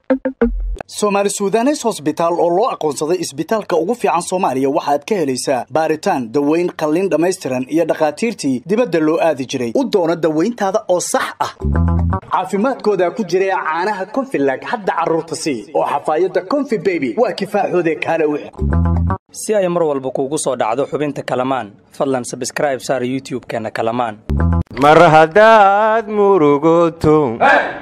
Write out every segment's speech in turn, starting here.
soomaali suudanes hosbitaal oo loo aqoonsaday isbitaalka ugu fiican soomaaliya waxaad ka helaysaa baaritaan daweyn qalliin dhammaystiran iyo dhakhaatiirtii dibadda loo aadi jiray u doono dawayntaada oo sax ah caafimaadkooda ku jira caanaha konfilag hadda carruurta sii oo xafaayadda konfi beby waa kifaaxoode kaale u si ay mar walba kuugu soo dhacdo xubinta kalamaan fadlan sabskraib saar youtub-keenna kalamaan mar haddaad murugoto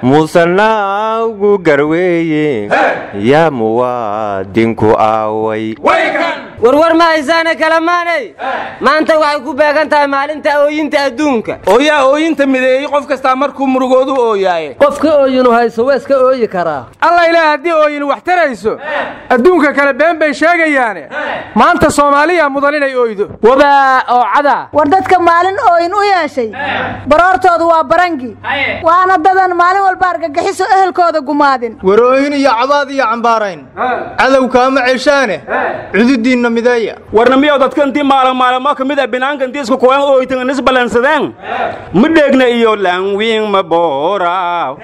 musanaagu garweeye yaa muwaadinku aaway warwar ma haysaane kalamaanay maanta waxay ku beegan tahay maalinta ooyinta adduunka ooyaa ooyinta mideeyey qof kastaa markuu murugoodu ooyaaye qofka ooyinu hayso waa iska ooyi karaa alla ilaah haddii ooyin wax tarayso adduunka kale been bay sheegayaane maanta soomaaliya mudan inay ooydo wabaa oo cada war dadka maalin ooyin u yeeshay baroortoodu waa barangi waana dadan maalin walba argagixiso ehelkooda gumaadin warooyin iyo cabaad iyo cambaarayn cadow kaama ceshaane cududiinna mideeya warna miyow dadka intii maalmaalamo ka mid a binaanka intii isku kuwan ooytan is ballansadeen ma dheegna iyo laanwiin ma booraaw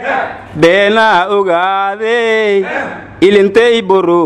beenaa ogaadey ilintay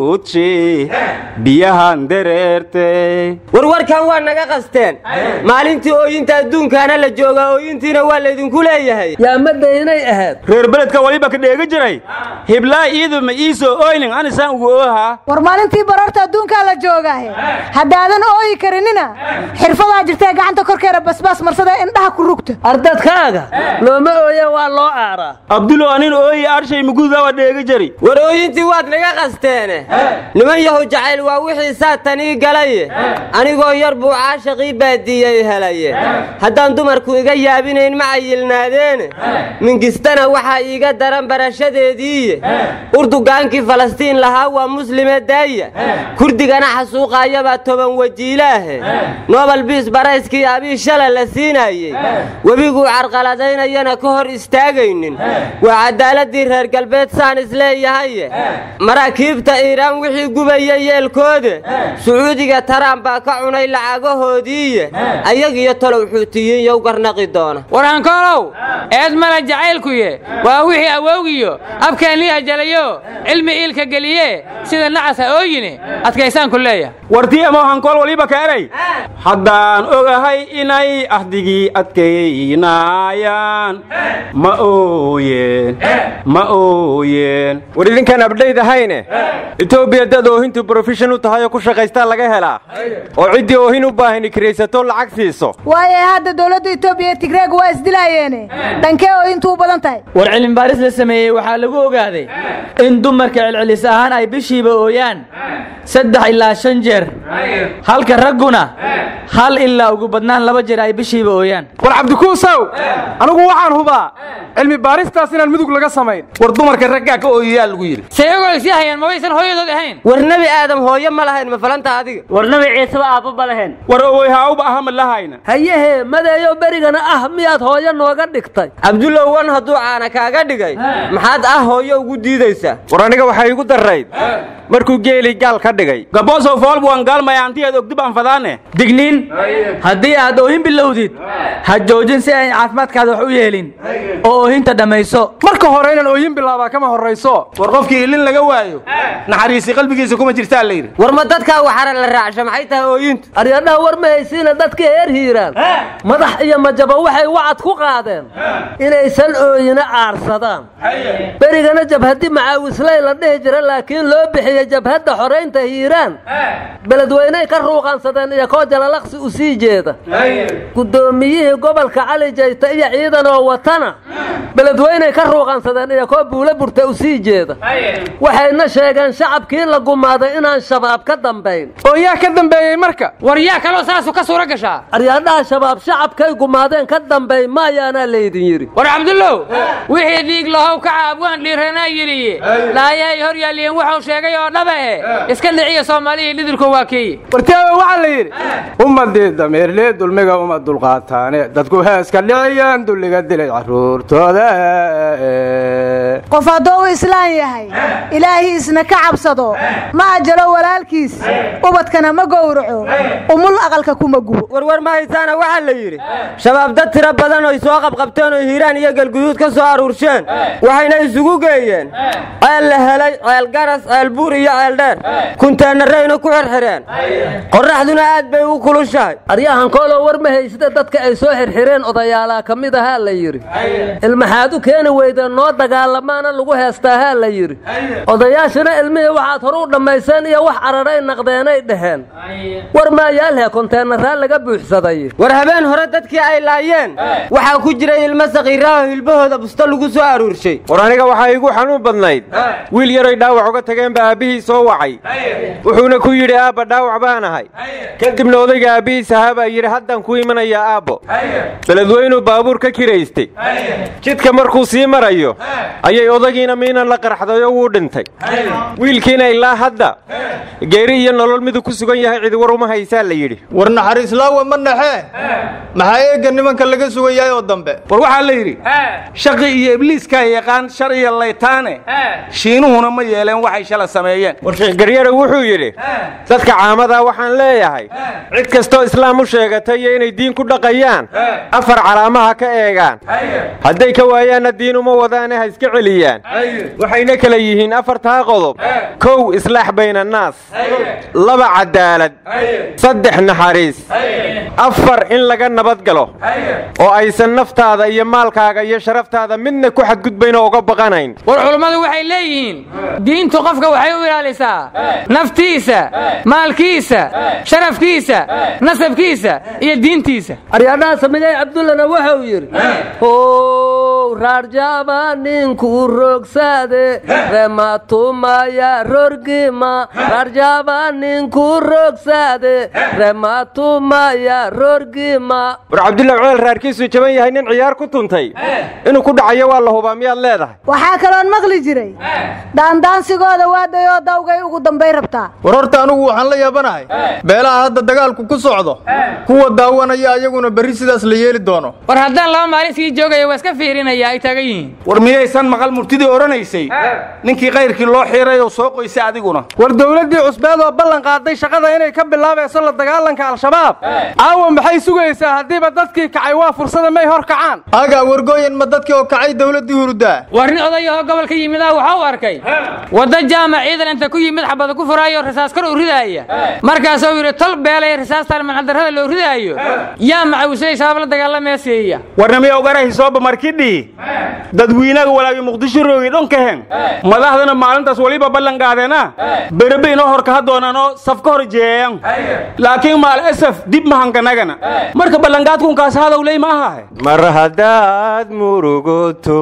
buruuji biyahan dareertay warwarkan waa naga qasteen maalintii ooyinta adduunkaana la joogaa ooyintiina waa laydinku leeyahay yaa madaynay ahayd reer beledka waliba ka dheega jiray hiblaa iidu ma iisoo ooynin anisaan ugu oohaa war maalintii baroorta adduunkaa la joogaahe haddaadan ooyi karinina xirfadaa jirtae gacanta korkeeda basbaas marsada indhaha ku rugta ardadkaaga looma ooye waa loo aaraa abdulo anin ooyi arshay mugudaa waa dheega jari war ooyintii waad naga qasteene niman yahu jacayl waa wixii saatanii galaye anigoo yar buu caashaqii baadiyey helaye haddaan dumarku iga yaabinayn ma cayilnaadeene mingistana waxaa iiga daran barashadeediiye urdugaankii falastiin lahaa waa muslime daaya kurdigana xasuuqaayabaa toban wajiilaahe nobel biis barayskii abii shala la siinaayey webiguu carqaladaynayana ka hor istaagaynin waa cadaaladii reer galbeed saan isleeyahaye maraakiibta iiraan wixii gubaya yeelkoode sacuudiga taraan baa ka cunay lacagahoodiiye ayagiyo talow xuutiyiin yow garnaqi doona waraankoolow eed mala jacaylkuye waa wixii awowgiyo abkaanlii ajalayo cilmi iilka geliye sida nacas ha ooyine adkaysaanku leeya wartii ama hankool waliba ka eray haddaan ogahay inay ahdigii adkaynaayaan ma ooyeen ma ooyeen war idinkaan abdhayd ahayne etoobiya dad oohintu brofeshan u tahay oo ku shaqaystaa laga helaa oo ciddii oohin u baahani kiraysato lacag siiso waaye hadda dowladda etoobiya iyo tigreeg waa isdilaayeene dhankee ooyintu u badan tahay war cilmibaaris la sameeyey waxaa lagu ogaaday in dumarka celcelis ahaan ay bishiiba ooyaan saddex ilaa shan jeer halka ragguna hal ilaa ugu badnaan laba jeer ay bishiiba ooyaan war cabdikuusow anigu waxaan hubaa cilmi baaristaas inaan mudug laga samayn war dumarka raggaa ka ooyayaa lagu yidhi sayagoo isii hayaan mabaysan hooyadood ahayn war nebi aadam hooyo ma lahayn ma falanta adiga war nabi ciiseba aabba ma lahayn war owey haawba aha ma lahayna hayahee madeeyo berigana ah miyaad hooyo nooga dhigtay cabdulow wan hadduu caana kaaga dhigay maxaad ah hooyo ugu diidaysaa war aniga waxay igu darrayd markuu geeli gaal ka dhigay gaboosow foolbu waan gaalmaya antiyaad ogdib aan fadaane digniin haddii aad oohin bilowdid ha joojin si ay caafimaadkaada wax u yeelin oo oohinta dhammayso marka hore inaan ooyin bilaabaa kama horrayso war qofkii ilin laga waayo naxariisi qalbigiisa kuma jirtaa la yidhi war ma dadkaa waxara la raacsha maxay tahay ooyintu aryadhaha war ma haysiina dadka heer hiiraan madax iyo majaba waxay wacad ku qaadeen inaysan ooyina aarsadaan berigana jabhaddi macaawisley la dhihi jira laakiin loo bixiye jabhadda xoraynta hiiraan beledweyney ka ruuqansadeen iyo koo jalalaqsi u sii jeeda guddoomiyihii gobolka cali jayta iyo ciidanoo watana beledweyney ka ruuqansadeen iyo koo buula burta u sii jeeda waxayna sheegeen shacabkii la gumaaday inaan shabaab ka dambayn oo yaa ka dambeeyey marka war yaa kaloo saasu ka suura gashaa aryaadhaha shabaab shacabkay gumaadeen ka dambay maayaanaa laydin yidhi war cabdullow wixii dhiig lahow kaca abwaan dhiiranaa yidhiye laayay hor yaalliyen wuxuu sheegay oo dhaba eh iska dhiciya soomaalihii dhidilku waa kii adkeeye wartaawe waxaa la yidhi ummadii dameerlee dulmiga uma dulqaataane dadku heeska dhiciyaan dulliga dilay carruurtooda qof hadduu u islaan yahay ilaahiisna ka cabsado ma ajalo walaalkiis ubadkana ma gowraco umul aqalka kuma gubo warwar ma haysaana waxaa la yidhi shabaab dad tiro badan oy soo qabqabteen oo hiiraan iyo galguduud ka soo aruursheen waxayna isugu geeyeen ceel la helay ceel garas ceel buur iyo ceel dheer kunteenarayna ku xirxireen qorraxduna aad bay u kulushahay aryahan kooloo war ma haysida dadka ay soo xirxireen odayaalaa ka mid ahaa la yidhi ilmaxaad u keeni weydeen noo dagaalamaana lagu heestaahaa la yidhi odayaashana ilmihii waxaad hore u dhammayseen iyo wax cararay naqdeenay dhaheen war maayaalhe konteenaraa laga buuxsaday war habeen hore dadkii ay laayeen waxaa ku jiray ilmo sakiiraaho hilbahooda busto lagu soo aruurshay war aniga waxaa iigu xanuun badnayd wiil yaroy dhaawac uga tageen baa aabbihii soo wacay wuxuuna ku yidhi aabba dhaawac baan ahay kadibna odayga aabbihiis ahaa baa yidhi haddaan ku imanayaa aabbo beledweynuu baabuur ka kiraystay jidka markuu sii marayo ayay odagiina miinan la qarxday oo wuu dhintay wiilkiina ilaa hadda geeri iyo nolol miduu ku sugan yahay cidi war uma haysaa la yidhi war naxariislaawa ma naxee maxaa eegga nimanka laga sugan yahay oo dambe war waxaa la yidhi shaqi iyo ibliiskaa yaqaan shar iyo laytaane shiinuhuna ma yeeleen waxay shala sameeyeen war sheekh garyare wuxuu yidhi dadka caamadaa waxaan leeyahay cid kastoo islaam u sheegatay iyo inay diin ku dhaqayaan afar calaamaha ka eegaan hadday ka waayaanna diin uma wadaane ha iska celiyaan waxayna kala yihiin afartaa qodob kow islaax bayna annaas laba cadaalad saddex naxariis afar in laga nabad galo oo aysan naftaada iyo maalkaaga iyo sharaftaada midna ku xadgudbayn oo uga baqanayn war culummadu waxay leeyihiin diintu qofka waxay u ilaalisaa naftiisa maalkiisa sharafkiisa nasabkiisa iyo diintiisa aryaadhaha samigay cabdullana wuxuu yidhi how raarjaaba ninku rogsaade rematumaya rorgima raarjaaba ninku rogsaade rematumaya rorgima war cabdullahi ceel raarkiisuu jaban yahay nin ciyaar ku tuntay inuu ku dhacayo waa la hubaa miyaad leedahay waxaa kaloon maqli jiray daandaansigooda waadayoo dawgay ugu dambay rabtaa war horta anugu waxaan la yaabanahay beelaha hadda dagaalku ku socdo kuwa daawanaya ayaguna berri sidaas la yeeli doono war haddaan laba maalin sii joogaya waa iska fiirinaya ay taagan yihiin war miyaysan maqal murtidii odhanaysay ninkii kayrkii loo xiiray oo soo qoysay adiguna war dowladdii cusbeed oo ballan qaaday shaqada inay ka bilaabayso la dagaalanka al-shabaab aawa maxay sugaysaa haddiiba dadkii kacay waa fursada may hor kacaan agaa wargooyan ma dadkii oo kacay dowladdii hurudaa war nin odayahoo gobolka yimidah waxaa u arkay wadda jaamac ciidan inta ku yimid xabada ku furaayo rasaas kor u ridaaya markaasuu yidhi tol beelay rasaastaan manxadarrada loo ridaayo yaa macawislay shabaab la dagaalameeseeya warnamiya ogarahi sooba markidhii dadwiinaga walaagi muqdisho roogi dhonkaheen madaxdana maalintaas weliba ballan qaadeena berebe inoo horka ha doonanoo saf ka hor jeeyan laakiin maal asaf dib mahankanagana marka ballanqaadkunkaas hadowley ma ahahe mar haddaad murugoto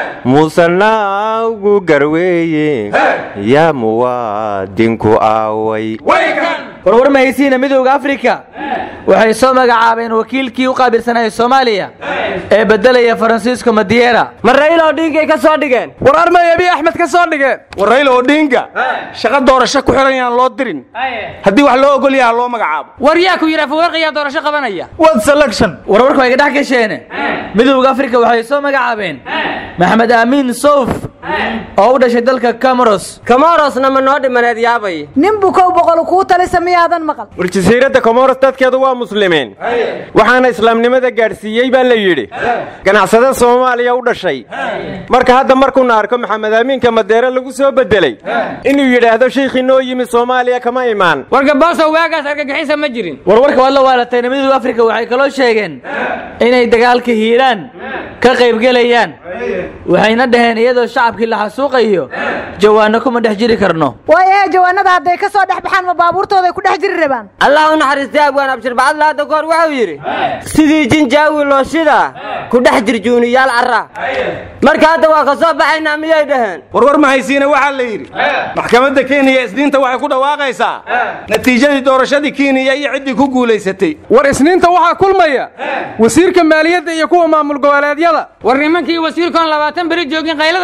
musanaagu garweeye yaa muwaadinku aaway warwar mahaysiina midowda afrika waxay soo magacaabeen wakiilkii u qaabilsanaya soomaaliya ee beddelaya faransiisko madiera ma rayla odhiinkay ka soo dhigeen war armay abiy axmed ka soo dhigeen war rayla odhiinga shaqa doorasho ku xiran yaan loo dirin haddii wax loo ogol yaha loo magacaabo war yaa ku yidhi afawarqiyaa doorasho qabanaya wad selection warwarku ay ga dhex gasheene midowda afrika waxay soo magacaabeen maxamed aamiin sowf oo u dhashay dalka camoros kamorosna ma noo dhimaneed yaabay nin bukow boqol kuu talisa miyaadan maqal war jasiiradda komoros dadkeedu waa muslimiin waxaana islaamnimada gaadhsiiyey baa la yidhi ganacsade soomaaliya u dhashay marka hadda markuuna arko maxamed aamiinka madeere lagu soo beddelay inuu yidhaahdo sheikhii noo yimi soomaaliya kama imaan wargaboosow waagaas argagixisa ma jirin warwarka waad la waalatayna midowda afrika waxay kaloo sheegeen inay dagaalka hiiraan ka qaybgelayaan waxayna dhaheen iyadoo shacabkii la xasuuqayo jawaanno kuma dhex jiri karno waayahe jawaanada hadday ka soo dhex baxaan ma baabuurtooday ku dhex jiri rabaan allah u naxariistay abwaan abshir bacadla hadda goor wuxuu yidhi sidii jinjaawi looshida ku dhex jir juuniyaal carra marka hadda waa ka soo baxaynaa miyay dhaheen warwar mahaysiina waxaa la yidhi maxkamadda kenya isniinta waxay ku dhawaaqaysaa natiijadii doorashadii kenya iyo ciddii ku guulaysatay war isniinta waxaa kulmaya wasiirka maaliyadda iyo kuwa maamul goboleedyada war nimankii wasiirkoon labaatan beri joogin qaylada bilaabay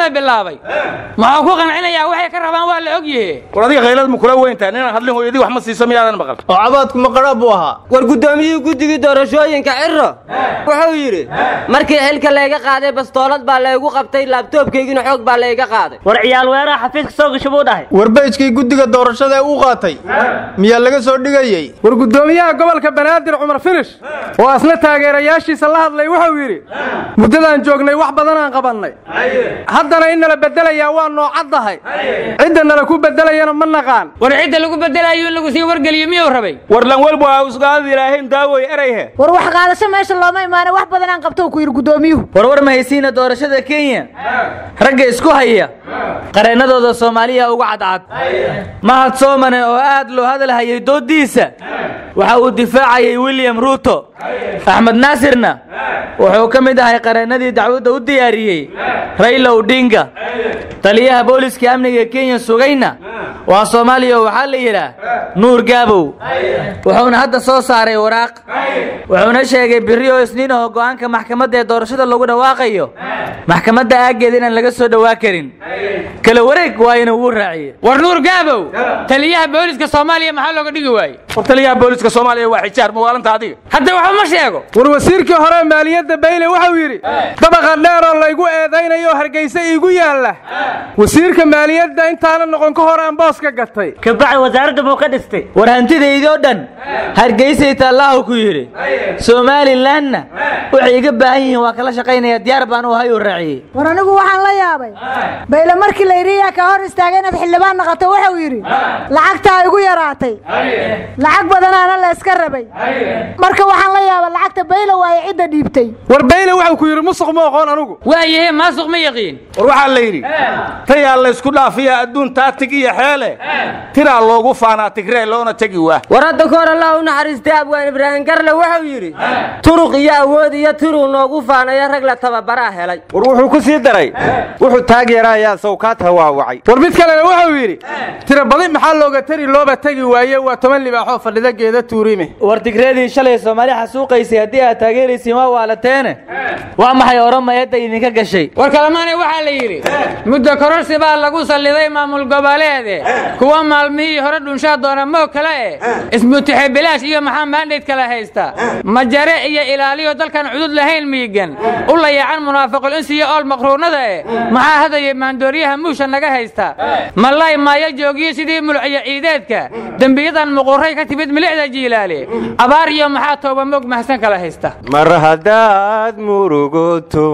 bilaabay muxuu ku qancinayaa waxay ka rabaan waa la ogyahe war adiga khaylad ma kula weyntaa ninaan hadlin hooyadii wax ma siiso miyaadan maqal oo cabaadku ma qadhaab buu ahaa war guddoomiyihii guddigii doorashooyinka ciro wuxuu yidhi markii xilka layga qaaday bastoolad baa laygu qabtay laabtoobkaygina xoog baa layga qaaday war ciyaal weeraha xafiiska soo gasho buu dhahay warbeyjkii guddiga doorashada ee uu qaatay miyaa laga soo dhigayey war guddoomiyaha gobolka banaadir cumar finish oo asna taageerayaashiisa la hadlay wuxuu yidhi muddadaan joognay wax badanaan qabannay haddana in nala beddelayaa waa noocaddahay cidda nala ku beddelayana ma naqaan war cidda lagu beddelayo in lagu sii wargeliyo miyuu rabay war lan walba waa usgaadad ilaahayn daawoy erayhe war wax qaadasho meesha looma imaana wax badan aan qabto ku yidhi guddoomiyuhu warwar mahaysiina doorashada kenya ragga isku haya qareennadooda soomaaliya uga cadcad mahad soomane oo aad loo hadalhayay dooddiisa waxa uu difaacayay william ruuto axmed naasirna wuxuu ka mid ahay qareennadii dacwadda u diyaariyey rayla odinga taliyaha booliska amniga kenya sugayna waa soomaaliya oo waxaa la yidhaah nuur gaabow wuxuuna hadda soo saaray waraaq wuxuuna sheegay birri oo isniin oo go'aanka maxkamadda ee doorashada lagu dhawaaqayo maxkamadda aaggeeda inaan laga soo dhowaa karin kala wareeg waa inuu uu raaciye war nuur gaabow taliyaha booliska soomaaliya maxaa looga dhigi waaye war taliyaha booliska soomaaliya waa xijaar mawaalanta adiga hadda waxba ma sheego war wasiirkii hore maaliyadda bayle wuxuu yidhi dabaqa dheeroo laygu eedaynayo hargeysa iigu yaalla wasiirka maaliyadda intaana noqon ka hor aan boos ka gatay kabacay wasaaradda buu ka dhistay war hantidaydoo dhan hargeysay taallahu ku yidhi somalilanna waxay iga baahan yihiin waa kala shaqaynaya diyaar baan u ahay uu raaciyey war anigu waxaan la yaabay bayle markii la yidhi yaa ka hor istaagay inaad xildhibaan naqato wuxuu yidhi lacagtaa igu yaraatay lacag badanaana la iska rabay marka waxaan la yaabay lacagta bayle waaye cidda dhiibtay war bayle wuxuu ku yidhi musuq ma oqoon anigu waayahe maasuq ma yaqiin war waxaa la yidhi tayaa laysku dhaafiya adduun taatig iyo xeele tiraa loogu faanaa tigree loona tegi waa war hadda ka hor allah u naxariistay abwaan ibraahim garle wuxuu yidhi turuq iyo awood iyo tiruu noogu faanayo rag la tababaraa helay war wuxuu ku sii daray wuxuu taageerayaa sawkaad hawaawacay war mid kalena wuxuu yidhi tira badi maxaa looga tari looba tegi waaye waa toban libaaxoo fadhida geeda tuurime war tigreedii shalay soomaali xasuuqaysay haddii aad taageeraysiin waa waalateene waa maxay oromayadda idinka gashay war kalamaane waxaa la yidhi muddo kororsi baa lagu salliday maamul goboleede kuwa maalmihii hore dhunshaa doona moo kale eh ismutixe bilaash iyo maxaa maandhayd kala haysta majare iyo ilaaliyo dalkan cudud lahayn miigan u layacan munaafiqul insiyo ool maqruunada eh maxaa hadaya maandooriyaha muusha naga haysta malay maayo joogiyo sidii mulciyo ciideedka dembiyadan muquray ka timid milicda jiilaale abaar iyo maxaa tooba moog mahsan kala haysta mar haddaad murugoto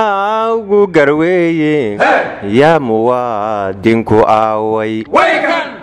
musanaugu garweeye yaa muwaadinku aaway